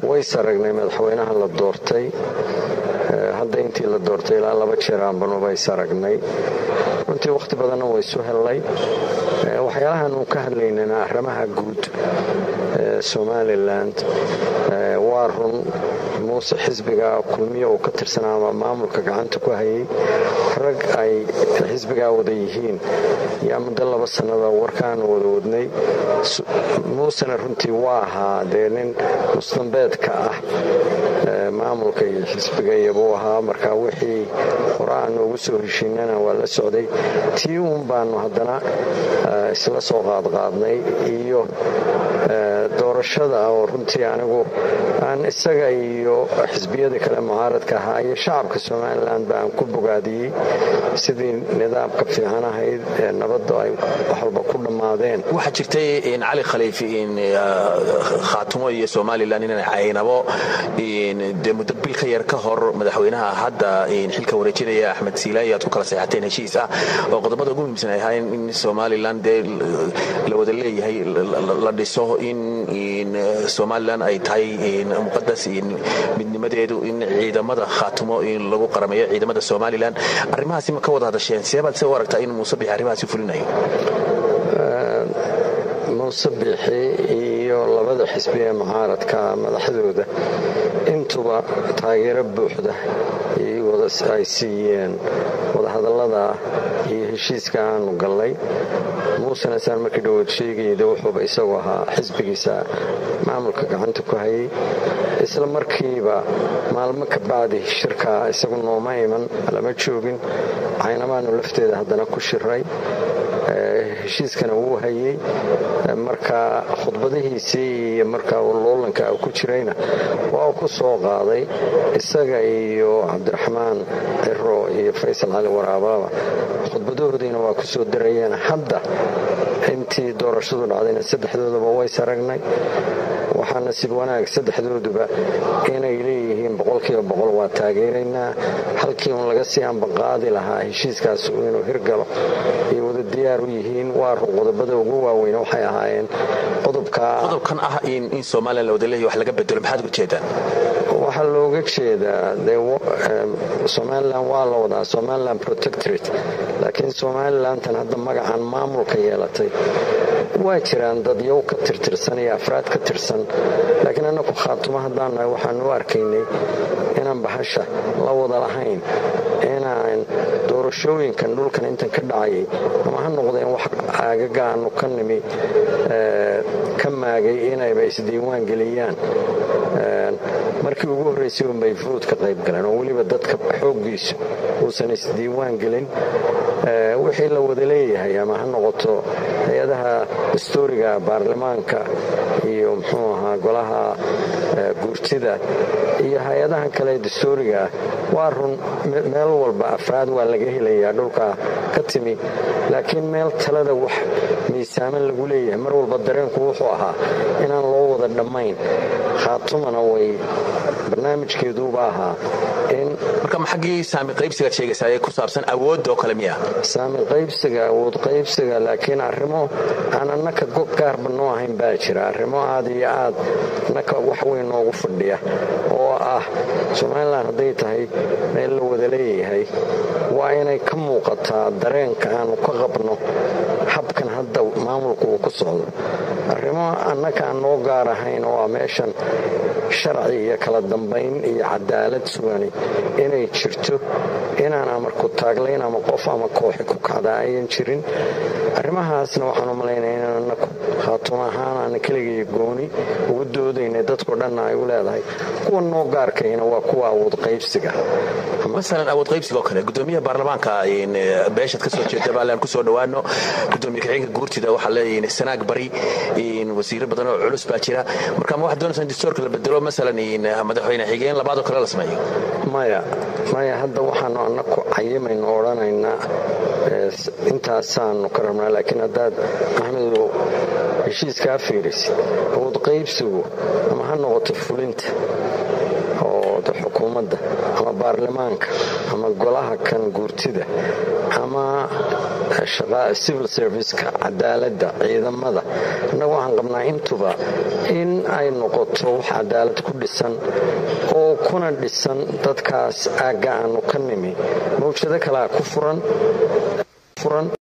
ways aragnay madaxweynaha la doortay hadda intii la doortay ilaa laba jeer aanbanu ways aragnay runtii wakhti badanna waysu hellay waxyaalahan uu ka hadlaynana arrimaha guud somalilan waa run muuse xisbiga kulmiya uu ka tirsanaa ama maamulka gacanta ku hayay rag ay xisbigaa wada yihiin yaa muddo laba sannada warkaanu wada wadnay muusena runtii waa ahaa dee nin musdambeedka ah maamulka iyo xisbiga iyobuu ahaa marka wixii hore aanu ugu soo heshiinana waa la socday tii uun baanu haddana isla soo qaadqaadnay iyo doorashada oo runtii anigu aan isaga iyo xisbiyada kale mucaaradka ahaa iyo shacabka somalilan ba aan ku bogaadiyey sidii nidaamka fiican ahayd ee nabadda ay wax walba ku dhammaadeen waxaa jirtay cali khaliifi khaatumo iyo somalilan inay caynabo dee muddo bil ka yar ka hor madaxweynaha hadda xilka wareejinaya axmed siilaayi aad ku kala seexateen heshiis ah oo qodobada ugu muhiimsan ay ahayn in somalilan dee la wada leeyahay la dhiso in somalilan ay tahay muqadas midnimadeedu in ciidamada khaatumo in lagu qarameeyo ciidamada somalilan arrimahaasi ma ka wada hadasheen seebaad se u aragtaa in muuse bixi arrimahaasi fulinayo muuse biixi iyo labada xisbi ee mucaaradka madaxdooda intuba taageero buuxda ay siiyeen wadahadallada iyo heshiiska aanu gallay muusena saan markii dhowaad sheegayda wuxuuba isagu ahaa xisbigiisa maamulka gacanta ku hayay isla markiiba maalmo ka bacdi shirkaa isagu nooma iman lama joogin caynamaanu lafteeda haddana ku shiray heshiiskana wuu hayey marka khudbadihiisii iyo markaa loolanka ku jirayna waa uu ku soo qaaday isaga iyo cabdiraxmaan ciro iyo faysal cali waraabaaba khudbadahoodiina waa ku soo darayeen hadda intii doorashadu dhacdayna saddexdoodaba ways aragnay waxaa nasiib wanaag saddexdooduba inay leeyihiin boqolkiiba boqol waa taageeraynaa halkii uun laga sii ambaqaadi lahaa heshiiskaas inuu hirgalo ay wada diyaar u yihiin waa run qodobada ugu waaweyn waxay ahaayeen qodobkan ah in somalilan la wada leeyahy wax laga bedelo maxaad uga jeedaan waxaa looga jeedaa somalilan waa la wadaa somalilan protectorate laakiin somalilantan hadda magacan maamulka yeelatay waa jiraan dadyow ka tirtirsan iyo afraad ka tirsan laakiin annaku khaatumo haddaan nahay waxaanu u arkaynay inaan bahasha la wada lahayn inaan doorashooyinkan dhulkan intan ka dhacayay ama ha noqdeen wax aagaga aanu ka nimi ka maagay inayba isdiiwaan geliyaan markii ugu horraysay unbay furuud ka qayb galeen oo weliba dadka xooggiisu uusan isdiiwaan gelin wixii la wada leeyahay ama ha noqoto hay-adaha dastuuriga baarlamaanka iyo muxuu ahaa golaha guurtida iyo hay-adahan kale dastuuriga ah waa run meel walba afraad waa laga helayaa dhulka ka timi laakiin meel talada wax miisaaman lagu leeyahay mar walba dareenku wuxuu ahaa inaan loo wada dhammayn khaatumana way barnaamijkeeduuba ahaa in marka ma xaggii saami qaybsigaad sheegaysaa ee ku saabsan awoodda oo kale miya saami qaybsiga awood qaybsiga laakiin arrimo aan annaka gaarba noo ahayn baa jira arrimo aad iyo aad annaka wax weyn noogu fadhiya oo ah somalilan hadday tahay meel la wada leeyahay waa inay ka muuqataa dareenka aanu ka qabno habkan hadda maamulku uu ku socdo arrimo annaka aan noo gaar ahayn oo ah meeshan sharci iyo kala dambayn iyo cadaalad sugani inay jirto inaan amarku taaglayn ama qof ama kooxi ku kacda ayan jirin arrimahaasna waxaan u malaynaya inaan annaku khaatumo ahaan aana keligay gooni ugu doodaynay dadko dhanna ay u leedahay kuwa noo gaarkayna waa kuwa awood qaybsiga masalan awood qaybsiga oo kale gudoomiyaha baarlamaanka beeshaad ka soo jeeda baalaan ku soo dhowaano gudoomiye kaxeenka guurtida waxaa leeyihin sanaag bari wasiiro badan oo culus baa jira marka ma waxaad doonaysaa in dastuurka la bedelo masalan madaxweyne xigeen labaad oo kale la sameeyo maya maya hadda waxaanu annaku cayimayno odhanaynaa intaasaanu ka rabnaa laakiin haddaad axmedow heshiiskaa fiirisid awood qaybsigu ama ha noqoto fulinta oo xukuumadda ama baarlamaanka ama golaha kan guurtida ama civil serviceka cadaaladda ciidamada innagu waxaan qabnaa intuba in ay noqoto wax cadaalad ku dhisan oo kuna dhisan dadkaas aagga aanu ka nimi mawjado kalea ku furan